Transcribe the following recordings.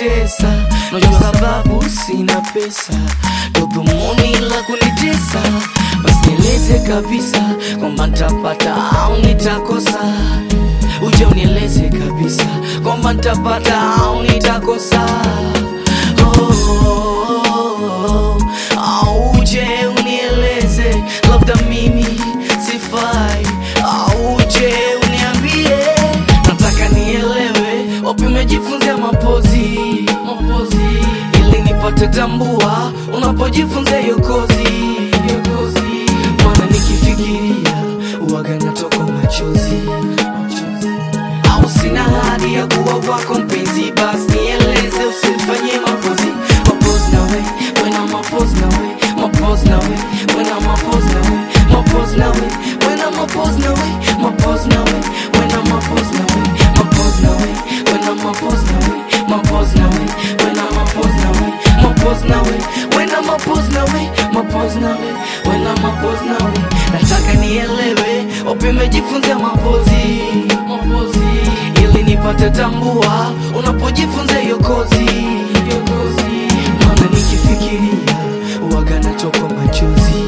kunitesa najua sababu sina pesa ndo dhumuni la kunitesa basi nieleze kabisa kwamba ntapata au nitakosa uje unieleze kabisa kwamba ntapata au nitakosa oh, oh, oh, au uje unieleze labda mimi sifai au uje uniambie nataka nielewe wapi umejifunzia mapozi mapozi ili nipate tambua unapojifunza hiyo kozi hiyo kozi maana nikifikiria uwaga natoka machozi au sina hadi ya kuwa wako mpenzi basi nieleze usinifanyie mapozi mapozi nawe wena mapozi nawe mapozi nawe wena mapozi nawe mapozi nawe wena mapozi nawe mapozi nawe wena mapozi nawe mapozi nawe wena mapozi nawe mapozi nawe wena mapozi nawe mapozi nawe wena mapozi nawe mapozi nawe wena mapozi nawe nataka nielewe wapi umejifunza mapozi mapozi ili nipate tambua unapojifunza hiyo kozi hiyo kozi maana nikifikiria uwaga natoka machozi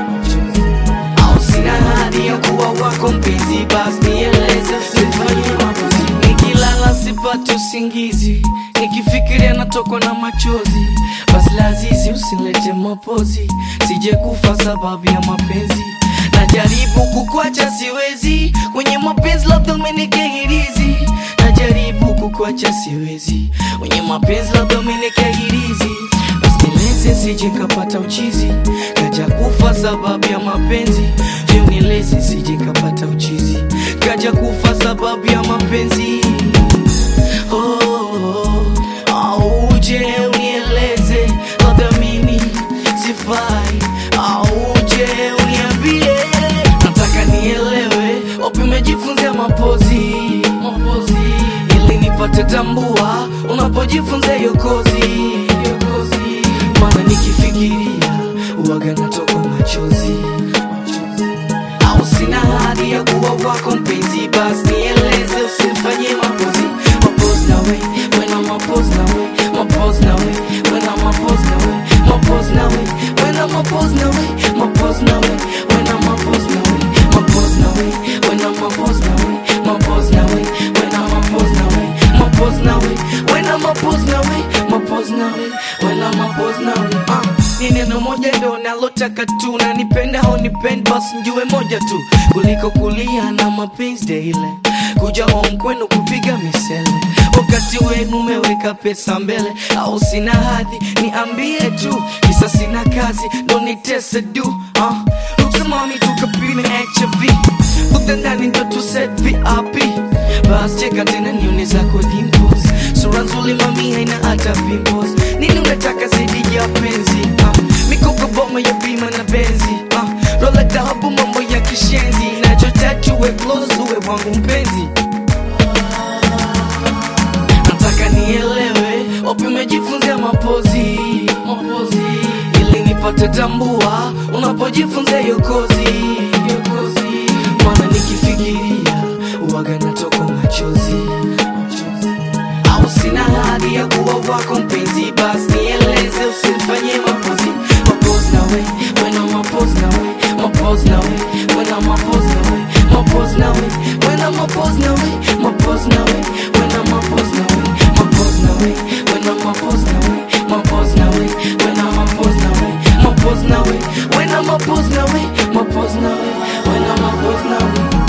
au sina hadi ya kuwa wako mpenzi basi nieleze usifanye mapozi nikilala sipati usingizi nikifikiria natokwa na machozi basi lazizi usilete mapozi sije kufa sababu ya mapenzi najaribu kukwacha siwezi kwenye mapenzi labda umenikehirizi najaribu kukwacha siwezi kwenye mapenzi labda umenikehirizi basi nieleze sije kapata uchizi kaja kufa sababu ya mapenzi je unieleze sije kapata uchizi kaja kufa sababu ya mapenzi oh, oh, oh. au uje unieleze labda mimi sifai au uje uniambie nataka nielewe wapi umejifunzia mapozi mapozi ili nipate tambua unapojifunza hiyo kozi hiyo kozi maana nikifikiria uwaga natoka machozi au sina hadi ya kuwa wako mpenzi basi nieleze usinifanyie mapozi mapozi nawe wena mapozi nawe mapozi nawe wena mapozi nawe mapozi nawe wena mapozi nawe mapozi nawe wena mapozi nawe mapozi nawe wena mapozi nawe mapozi nawe wena mapozi nawe mapozi nawe wena mapozi nawe mapozi nawe wena mapozi nawe ah ni neno moja ndo nalotaka tu na nipenda au nipende basi njue moja tu kuliko kulia na mapenzi daily kuja home kwenu kupiga misele wakati wenu umeweka pesa mbele au sina hadhi niambie tu kisa sina kazi ndo nitese du uh. uksimami tukapime hiv utendani ndo tuset vip bas cheka tena nione zako dimples sura nzuri mami haina hata pimples nini unataka zaidi ya penzi uh. mikopo boma ya bima na benzi uh. rola dhahabu mambo ya kishenzi nachotaka uwe close uwe wangu mpenzi nataka nielewe wapi umejifunzia mapozi mapozi ili nipate tambua unapojifunza hiyo kozi hiyo kozi maana nikifikiria uwaga natoka machozi au sina hadi ya kuwa wako mpenzi basi nieleze usinifanyie mapozi mapozi nawe wena mapozi nawe mapozi nawe wena mapozi nawe mapozi nawe wena mapozi nawe mapozi nawe wena mapozi nawe mapozi nawe wena mapozi nawe mapozi nawe wena mapozi nawe mapozi nawe wena mapozi nawe mapozi nawe wena mapozi nawe